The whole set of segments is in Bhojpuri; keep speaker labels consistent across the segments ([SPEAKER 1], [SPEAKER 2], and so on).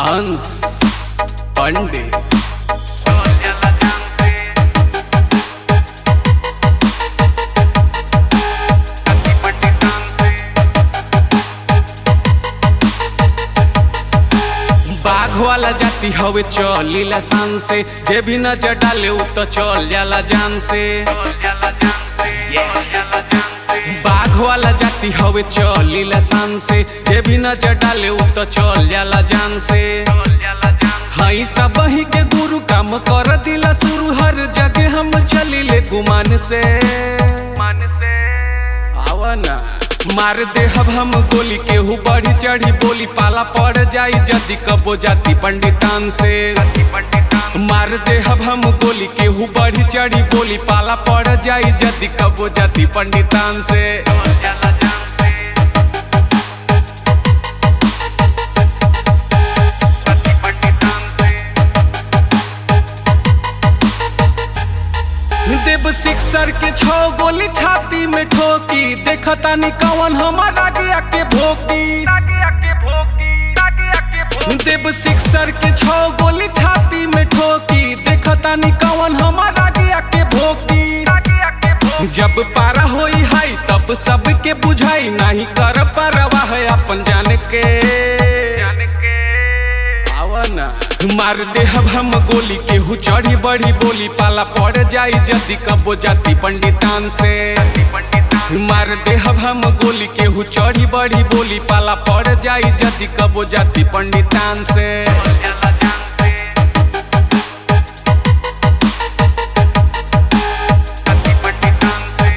[SPEAKER 1] हंस पंडित बाघ वाला जाति हवे चलीला शान से जे भी नजर डाले उ तो चल जाला जान से बाघ वाला जाति हवे चलीला शान से जे भी नजर डाले उ तो चल जाला जान से हई सब ही के गुरु काम कर दिला शुरू हर जगह हम चलिले गुमान से
[SPEAKER 2] मन से
[SPEAKER 1] आवा ना मार दे हब हम गोली केहू बढ़ी चढ़ी बोली पाला पड़ जाई जदी कबो जाति पंडितान से
[SPEAKER 2] पंडितान
[SPEAKER 1] मार दे हब हम गोली केहू बढ़ी चढ़ी बोली पाला पड़ जाई जदी कबो जाति पंडितान से
[SPEAKER 2] जाला जान से सती पंडितान से
[SPEAKER 1] देव सिक्सर के छो गोली छाती में ठोकी देखता नी कवन हमारा आगे के भोकी
[SPEAKER 2] आगे आके भोगी आगे आके भोगी
[SPEAKER 1] देव सिक्सर के छो गोली छाती में ठोकी देखता नी कवन हमारा आगे के भोकी
[SPEAKER 2] आगे आके भोगी
[SPEAKER 1] जब पारा होई हाई तब सबके बुझाई नहीं कर परवाह अपन जान के
[SPEAKER 2] जान के
[SPEAKER 1] आवा ना मार दे हब हम गोली केहू चढ़ी बढ़ी बोली पाला पड़ जाई जदी कबो जाति पंडितान से
[SPEAKER 2] सती पंडितान
[SPEAKER 1] मार दे हब हम गोली केहू चढ़ी बढ़ी बोली पाला पड़ जाई जदी कबो जाति पंडितान से
[SPEAKER 2] जाला जान से सती पंडितान से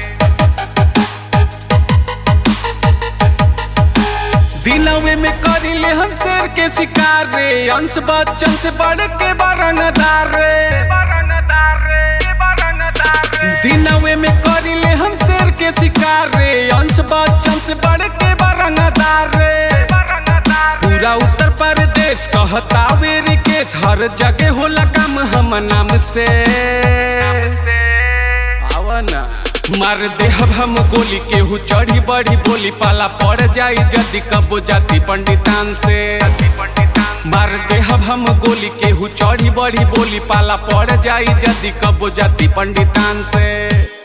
[SPEAKER 1] दिलवे में करिले हम शेर के शिकार रे अंश बच्चन से बढ़ के बारंगदार रे
[SPEAKER 2] बारंगदार रे बारंगदार रे
[SPEAKER 1] दिनवे में करिले हम शेर के शिकार रे अंश बच्चन से बढ़ के बारंगदार रे
[SPEAKER 2] बारंगदार
[SPEAKER 1] पूरा उत्तर प्रदेश कहता वेरी केस हर जगह होला काम हम नाम से
[SPEAKER 2] से
[SPEAKER 1] आवा ना मार दे हब हम गोली केहू चढ़ी बढ़ी बोली पाला पड़ जाई जदी कबो जाति पंडितान से
[SPEAKER 2] सती पंडितान
[SPEAKER 1] मार दे हब हम गोली केहू चढ़ी बढ़ी बोली पाला पड़ जाई जदी कबो जाति पंडितान से